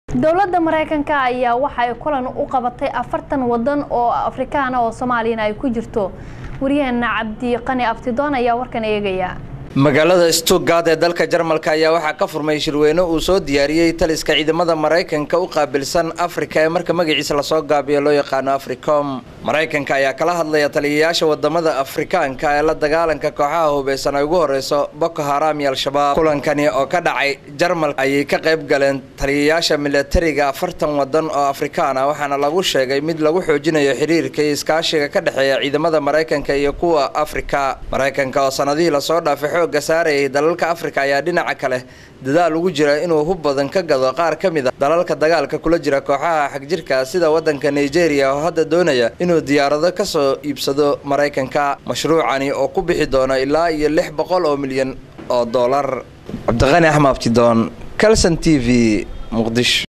dowladda maraykanka ayaa waxa ay kulan u qabatay afartan wadan oo afrikaana oo soomaaliyana ay ku jirto waryaheena cabdi qani abtidoon ayaa warkan eegaya magaalada stuttgart ee dalka jarmalka ayaa waxaa ka furmay shirweyne uu soo diyaariyey taliska ciidamada maraykanka u qaabilsan afrika ee marka magaciisa lasoo gaabiyo loo yaqaano africom maraykanka ayaa kala hadlaya taliyayaasha wadamada afrikaanka ee la dagaalanka kooxaha hubeysan ay ugu horeyso boko haram iyo al-shabaab kulankani oo ka dhacay jarmalka ayay ka qayb galeen taliyayaasha milatariga afartan wadan oo afrikaan ah waxaana lagu sheegay mid lagu xoojinayo xiriirka iyo iskaashiga ka dhexeeya ciidamada maraykanka iyo kuwa afrika maraykanka oo sanadihii lasoo dhaafay xooga saarayay dalalka afrika ayaa dhinaca kale dadaal ugu jira inuu hub badan ka gado qaar ka mid a dalalka dagaalka kula jira kooxaha xagjirka sida wadanka nigeria oo hadda doonaya inuu diyaarado kasoo iibsado maraykanka mashruucani oo ku bixi doono ilaa iyo lix boqol oo milyan oo dollar cabdiqani axmed abtidoon calson t v muqdisho